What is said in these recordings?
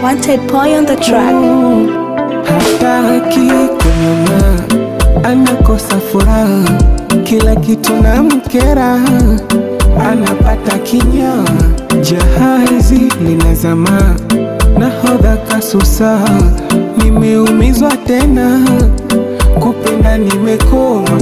Wanted boy on the track. hataki kunyuma, anakosa furaha, kila kitu na mkera, anapata kinya, jahazi linazama, nahodha kasusa, nimeumizwa tena, kupenda nimekoma,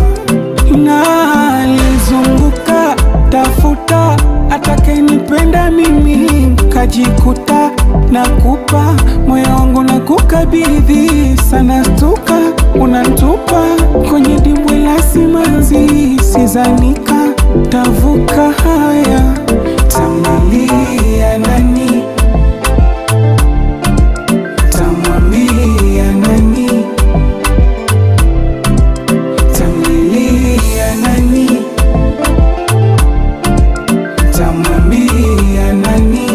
nalizunguka tafuta atakayenipenda mimi, kajikuta nakupa moyo wangu na kukabidhi sana, stuka unantupa kwenye dimbwi la simanzi, sizanika tavuka haya, tamlilia nani, tamwambia nani, tamlilia nani, tamwambia nani.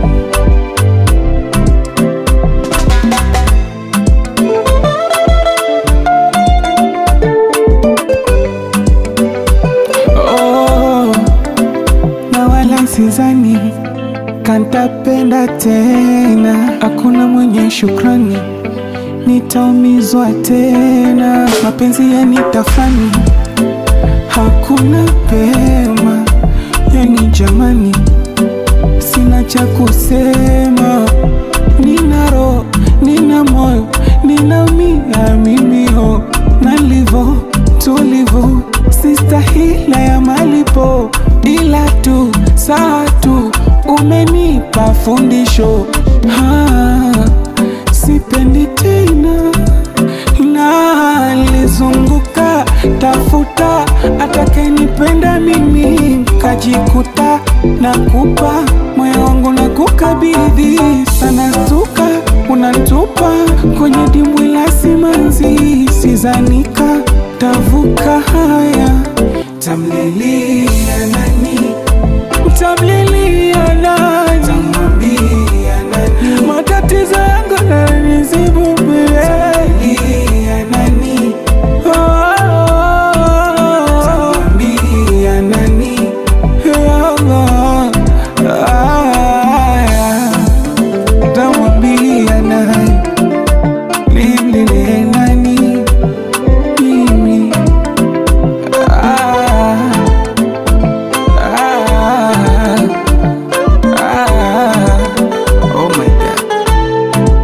Oh, na wala sizani kantapenda tena, hakuna mwenye shukrani, nitaumizwa tena, mapenzi yanitafani, hakuna pema, yani jamani, sina cha kusema, nina roho, nina moyo, ninaumia mimi ho, nalivo tulivu, sistahila ya malipo, ila tu saa tu umenipa fundisho ha, sipendi tena nalizunguka tafuta atakayenipenda mimi, kajikuta nakupa moyo wangu na kukabidhi sana, stuka unantupa kwenye dimbwi la simanzi, sizanika tavuka haya, tamlilia nani, tamlilia nani, tamwambia nani, matatizo yangu nanizibumbie nani, tamwambia nani, tamwambia nani, nimlilie nani, mimi ah, ah, ah, oh my God.